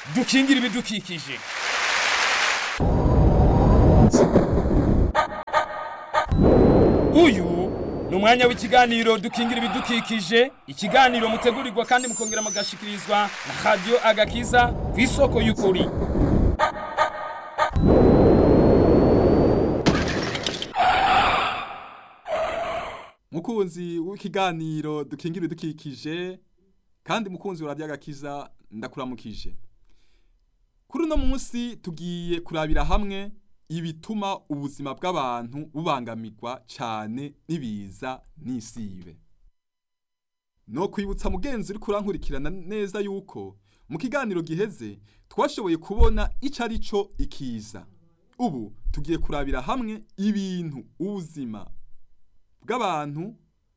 dukingire ibidukikije uyu ni umwanya w'ikiganiro dukingira ibidukikije ikiganiro mutegurirwa kandi mukongera mugashikirizwa na radiyo agakiza ku isoko y'ukuri mukunzi w'ikiganiro dukingira ibidukikije kandi mukunzi wa radiyo agakiza ndakuramukije kuri uno munsi tugiye kurabira hamwe ibituma ubuzima bw'abantu bubangamirwa cyane n'ibiza n'isibe no kwibutsa mugenzi uri kurankurikirana neza yuko mu kiganiro giheze twashoboye kubona icyo ari cyo ikiza ubu tugiye kurabira hamwe ibintu ubuzima bw'abantu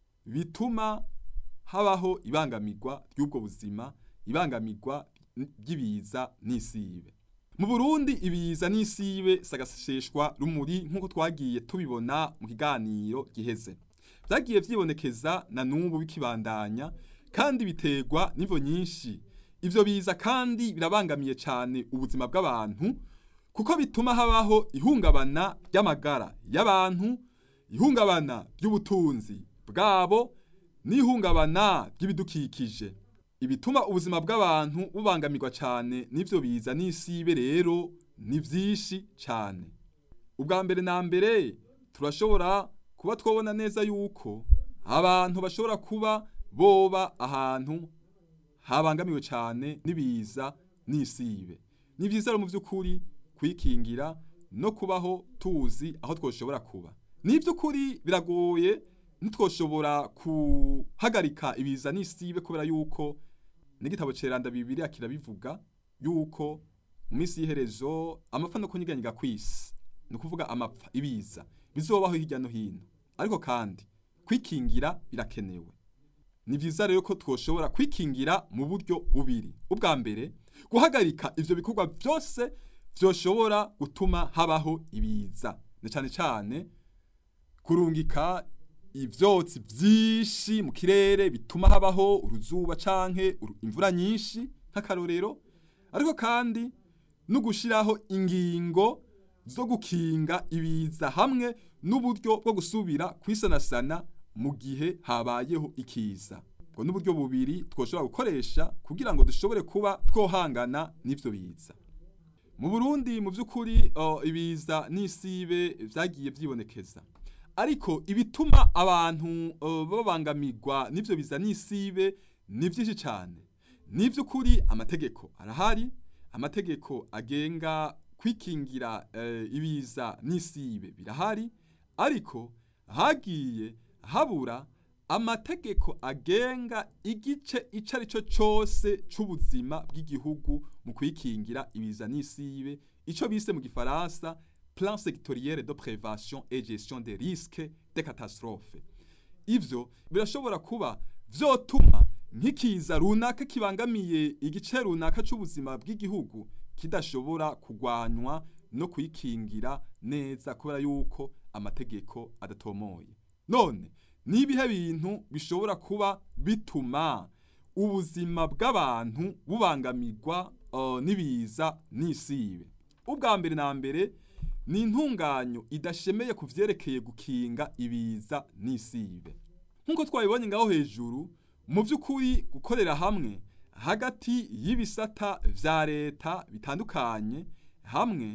bituma habaho ibangamirwa ry'ubwo buzima ibangamirwa ry'ibiza n'isibe mu burundi ibiza n'isibe sagaseshwa rumuri nk'uko twagiye tubibona mu kiganiro giheze byagiye byibonekeza na n'ubu bikibandanya kandi biterwa n'imvo nyinshi ivyo biza kandi birabangamiye cyane ubuzima bw'abantu kuko bituma habaho ihungabana ry'amagara y'abantu ihungabana ry'ubutunzi bwabo n'ihungabana ry'ibidukikije ibituma ubuzima bw'abantu bubangamirwa cyane n'ivyo biza n'isibe rero ni vyinshi cyane ubwa mbere na mbere turashobora kuba twabona neza yuko abantu bashobora kuba boba ahantu habangamiwe cyane n'ibiza n'isibe ni vyiza rero mu vy'ukuri kwikingira no kubaho tuzi aho twoshobora kuba ni ivy'ukuri biragoye ntitwoshobora guhagarika ibiza n'isibe kubera yuko n'igitabo ceranda bibiri kirabivuga yuko mu minsi y'iherezo amapfa no kunyiganyiga kw'isi ni ukuvuga amapfa ibiza bizobaho hirya no hino ariko kandi kwikingira birakenewe ni vyiza rero ko twoshobora kwikingira mu buryo bubiri ubwa mbere guhagarika ivyo bikorwa vyose vyoshobora gutuma habaho ibiza ni cane cane kurungika ivyotsi vyinshi mu kirere bituma habaho uruzuba canke imvura nyinshi nk'akarorero ariko kandi no gushiraho ingingo zo gukinga ibiza hamwe n'uburyo bwo gusubira kwisanasana mu gihe habayeho ikiza ubwo n'uburyo bubiri twoshobora gukoresha kugira ngo dushobore kuba twohangana n'ivyo biza mu Burundi mu vy'ukuri uh, ibiza n'isibe vyagiye vyibonekeza ariko ibituma abantu uh, babangamirwa n'ivyo biza n'isibe ni vyinshi cyane ni vy'ukuri amategeko arahari amategeko agenga kwikingira uh, ibiza n'isibe birahari ariko hagiye habura amategeko agenga igice ico ari cyo cyose c'ubuzima bw'igihugu mu kwikingira ibiza n'isibe ico bise mu gifaransa plan sectoriel de prévention et gestion des risques de catastrophe ivyo birashobora kuba vyotuma nk'ikiza runaka kibangamiye igice runaka c'ubuzima bw'igihugu kidashobora kugwanywa no kwikingira neza kubera yuko amategeko adatomoye none nibihe bintu bishobora kuba bituma ubuzima bw'abantu bubangamirwa uh, n'ibiza n'isibe ubwa mbere na mbere ni intunganyo idashemeye ku vyerekeye gukinga ibiza n'isibe nk'uko twabibonye ngaho hejuru mu vy'ukuri gukorera hamwe hagati y'ibisata vya leta bitandukanye hamwe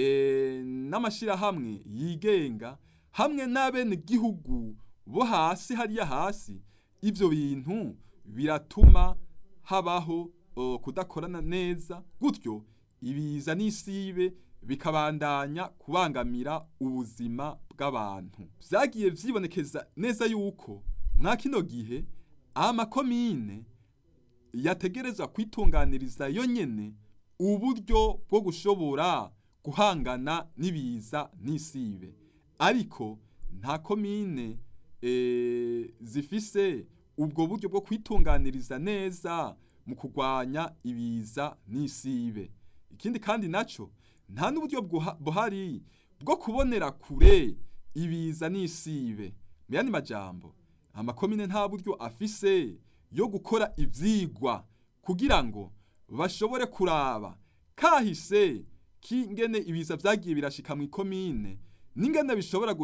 e, n'amashirahamwe yigenga hamwe n'abene gihugu bo hasi hariya hasi ivyo bintu biratuma habaho uh, kudakorana neza gutyo ibiza n'isibe bikabandanya kubangamira ubuzima bw'abantu vyagiye vyibonekeza neza yuko mwa kino gihe amakomine yategerezwa kwitunganiriza yo nyene uburyo bwo gushobora guhangana n'ibiza n'isibe ariko nta komine e, zifise ubwo buryo bwo kwitunganiriza neza mu kurwanya ibiza n'isibe ikindi kandi naco nta n'uburyo buhari bwo kubonera kure ibiza n'isibe mu yandi majambo amakomine nta buryo afise yo gukora ivyigwa kugira ngo bashobore kuraba kahise k'ingene ibiza vyagiye birashika mu ikomine n'ingene bishobora